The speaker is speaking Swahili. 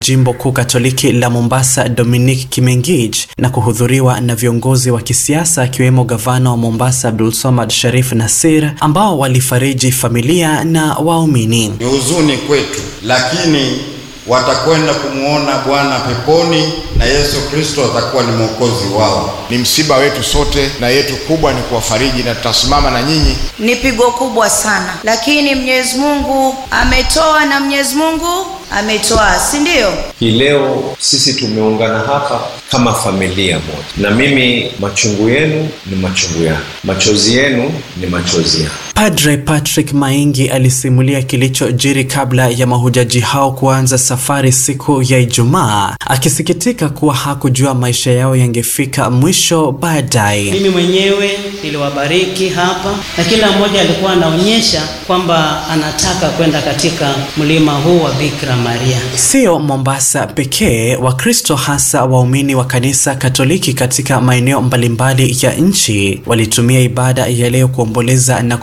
jimbo kuu Katoliki la Mombasa Dominic Kimengich na kuhudhuriwa na viongozi wa kisiasa akiwemo gavana wa Mombasa Abdulswamad Sharif Nassir ambao walifariji familia na waumini. Ni huzuni kwetu, lakini watakwenda kumwona Bwana peponi na Yesu Kristo atakuwa ni mwokozi wao. Ni msiba wetu sote, na yetu kubwa ni kuwafariji, na tutasimama na nyinyi. Ni pigo kubwa sana, lakini Mwenyezi Mungu ametoa na Mwenyezi Mungu ametoa, si ndio? Hii leo sisi tumeungana hapa kama familia moja, na mimi machungu yenu ni machungu yangu, machozi yenu ni machozi yangu. Padre Patrick Maingi alisimulia kilichojiri kabla ya mahujaji hao kuanza safari siku ya Ijumaa, akisikitika kuwa hakujua maisha yao yangefika mwisho baadaye. Mimi mwenyewe niliwabariki hapa na kila mmoja alikuwa anaonyesha kwamba anataka kwenda katika mlima huu wa Bikira Maria. Sio Mombasa pekee, Wakristo hasa waumini wa kanisa Katoliki katika maeneo mbalimbali ya nchi walitumia ibada ya leo kuomboleza na